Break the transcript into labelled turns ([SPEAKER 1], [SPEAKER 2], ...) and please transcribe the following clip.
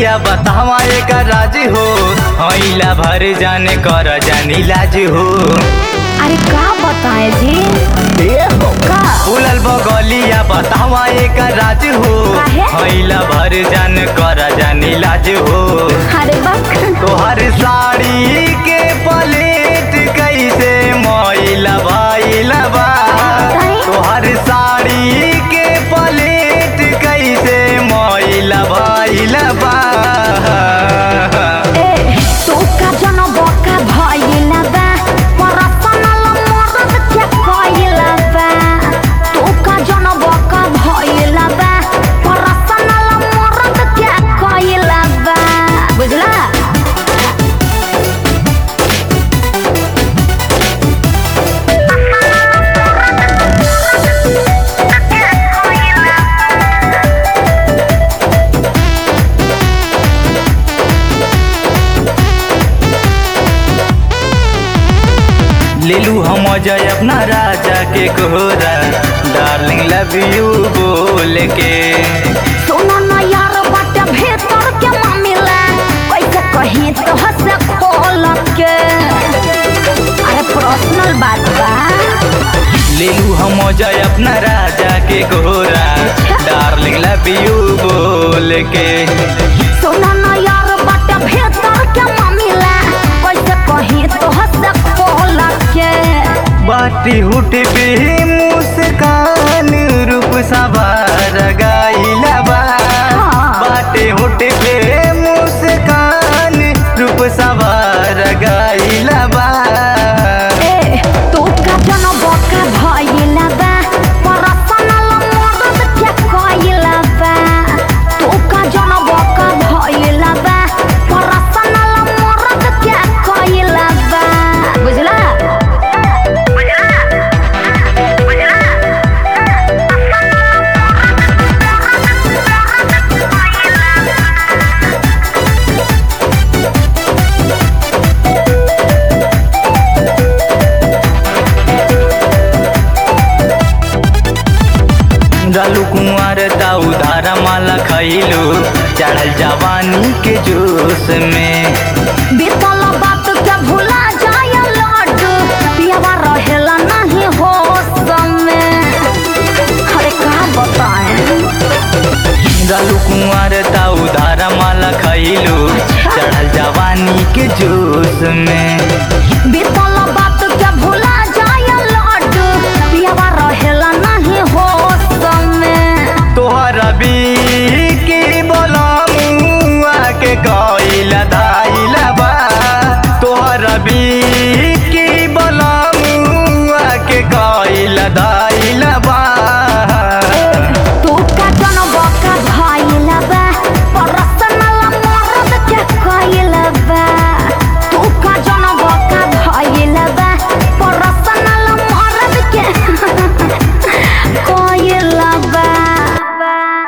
[SPEAKER 1] बगलिया बतावा एक राज हो हईला भर जाने कर जानी लाज हो
[SPEAKER 2] अरे का बताए जी का
[SPEAKER 1] फूलल बगलिया बतावा एक राज हो
[SPEAKER 2] काहे?
[SPEAKER 1] हईला भर जान कर जानी लाज हो
[SPEAKER 2] अरे बक
[SPEAKER 1] तोहर साड़ी के पलेट कैसे मैला भइला बा
[SPEAKER 2] काहे?
[SPEAKER 1] तोहर साड़ी के पलेट कैसे मैला भइला बा
[SPEAKER 2] ए तू का जन बका भइला बा परसनल मरद के कइला बा तू का जन बका भइला बा परसनल मरद के कइला बा बुझला
[SPEAKER 1] लेलू हम जय अपना राजा के कोहरा डार्लिंग लव यू बोल के
[SPEAKER 2] सुनो न यार बाटे भीतर के मामिला कैसे कहीं तो हंसे खोल के अरे पर्सनल बात बा
[SPEAKER 1] लेलू हम जय अपना राजा के कोहरा डार्लिंग लव यू बोल के
[SPEAKER 2] सुनो न यार बाटे भीतर के मामिला कैसे कहीं तो हंसे खोल के
[SPEAKER 1] बाटी हुट पे मुस्कान रूप सवार गाइला बा
[SPEAKER 2] हाँ।
[SPEAKER 1] बाटे हुट पे मुस्कान रूप सवार गाइला बा
[SPEAKER 2] ए तू का जन बका भइला बा पर्सनल मदद के कइला बा तू का जन बका भइला बा पर्सनल मदद के कइला बा बुझला
[SPEAKER 1] डालू कुंवर ताऊ धारा माला खैलू चढ़ल जवानी के जोश में
[SPEAKER 2] बीतल बात के भुला जाय लड्डू पियावा रहेला नहीं होश में अरे का बताएं
[SPEAKER 1] डालू कुंवर ताऊ धारा माला खैलू चढ़ल जवानी के जोश में